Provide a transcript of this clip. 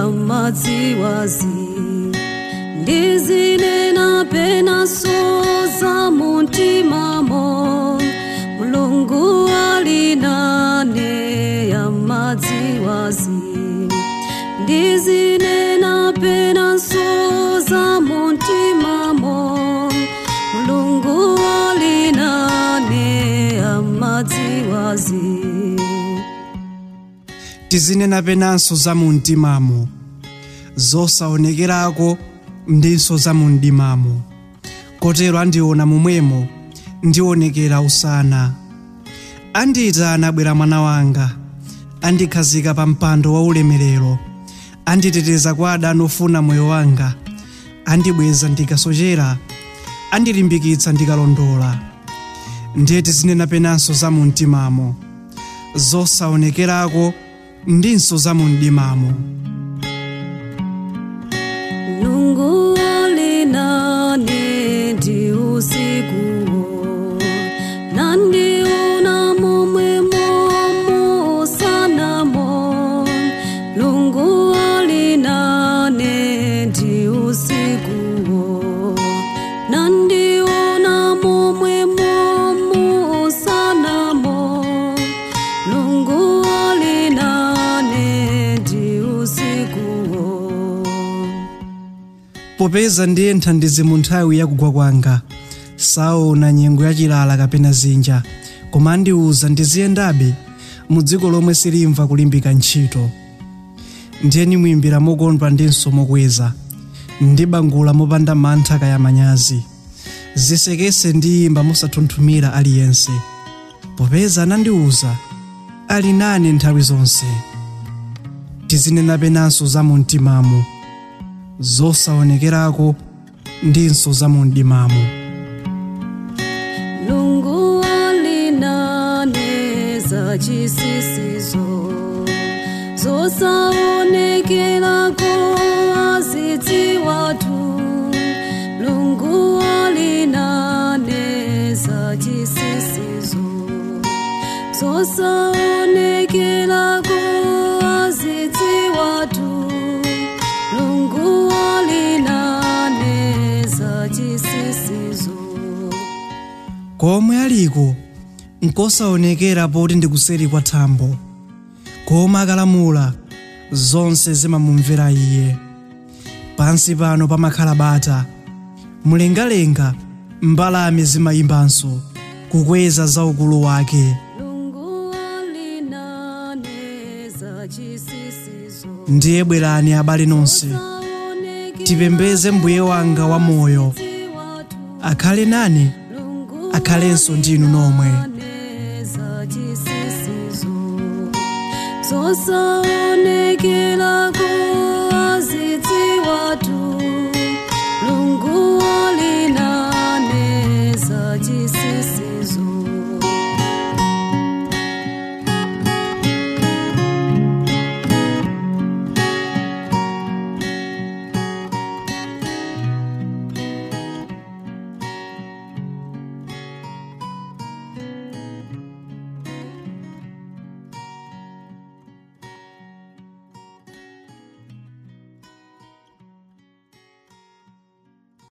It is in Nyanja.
amadziwazi ndizinena penaso za muntimamo mulungu alinane amadziwazi ndizinena penaso za muntimamo mulungu alinane amadziwazi tizinena penanso za mu mtimamo zosaonekerako ndinso za mu mdimamo kotero andiona momwemo ndionekera usana andiyitana abwera mwana wanga andikhazika pa mpando wa ulemerero anditeteza kwa adani ofuna moyo wanga andibweza ndikasochera andilimbikitsa ndikalondola ndiye tizinena penanso za mu mtimamo zosaonekerako ndinso za mu mdimamo Mulungu alinane ndi usikuwo nandiona momwe momo sanamo Mulungu alinane ndi usikuwo nandiona momwe momo sanamo Mulungu alinane ndi usikuwo popeza ndiye mthandizi mu nthawi yakugwa kwanga saona nyengo yachilala kapena zinja koma andiwuza ndiziyendabe mu dziko lomwe silimva kulimbika ntchito ndiye nimwimbira mokondwa ndinso mokweza ndibangula mopanda mantha kaya manyazi zisekese ndiyimba mosathunthumira aliyense popeza anandiwuza ali nane nthawi zonse tizinena penanso za mu mtimamo zosaonekerako ndinso za mu mdimamo Mulungu alinane za chisisizo zosaonekerako azidziwatu Mulungu alinane za chisisizo zosaonekerako azidziwatu Mulungu alinane za chisisizo komwe aliko nkosaonekera poti ndikuseri kwa thambo koma akalamula zonse zimamumvera iye pansi pano pamakhala bata mlengalenga mbalame zimayimbanso kukweza za ukulu wake Mulungu alinane za chisisizo ndiye bwerani abale nonse tipembeze mbuye wanga wa moyo akhale nane akhalenso ndinu nomwe zosaone